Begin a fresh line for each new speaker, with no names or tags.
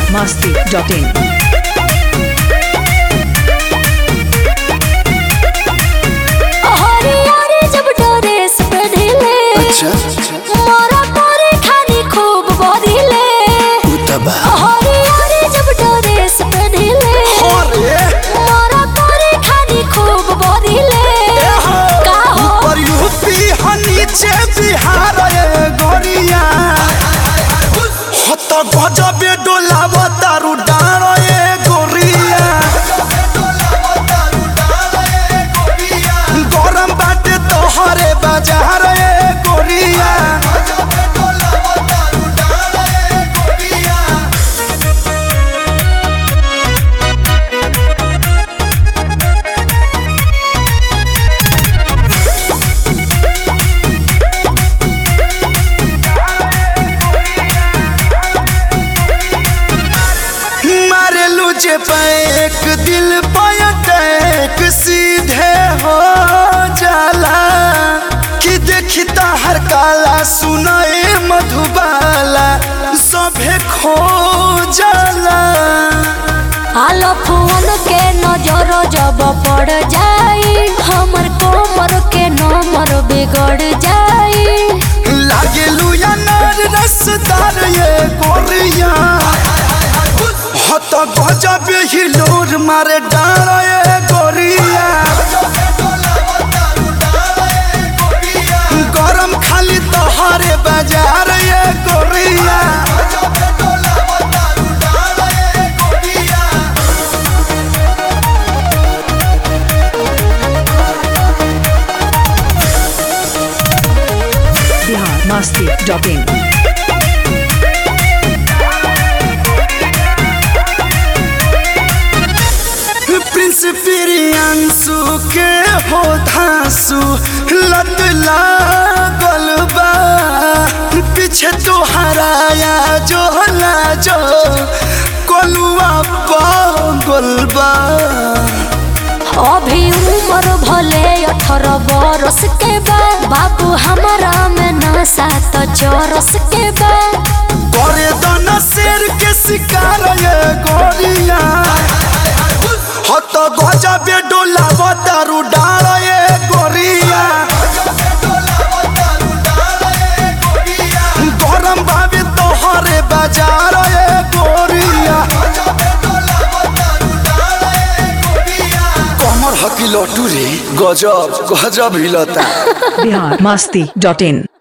masti.in.
हरियारी जब dress पहनिले
अच्छा
मोरा तोरे खानी खूब बदिले
उतबा
हरियारी जब ड्रेस पहनिले
अरे
मोरा तोरे खानी खूब बदिले का हो
ऊपर यूपी ह नीचे बिहार ए गोरिया हत गजबे डोलाव तारू डार ए गोरिया गरम बाटे तोहरे बाजार ए गोरिया मारेलू जे पैक दिल पयटैक सीधे हो जाला कि देखी हर काला सुनाए मधुबाला सभे खो जाला
आलो फोन के नजर जब पड़ जाई हमर कोमर के नंबर बिगड़ जाई
लागेलू अनार रसदार ये गोरिया हत गजब हिलोर मारे डार ये गोरिया गरम खाली तोहरे बाजार ये गोरिया
Bihar masti.in.
प्रिंस प्रियांशु के हो धांसु लत लागल बा पीछे तो हराया जो हला जो कोलुआ पागल बा
अभी उम्र भले अठारह बरस के बा बाबू हमारा में नशा तो चौरस के बा
करे दन शेर के शिकार ये गोरिया हत गजबे डोलाव दारू डाल ये गोरिया गरम भाभी तोहरे बाजार ये गोरिया कमर हकी लटू रे गजब गजब हिलता
Bihar masti.in.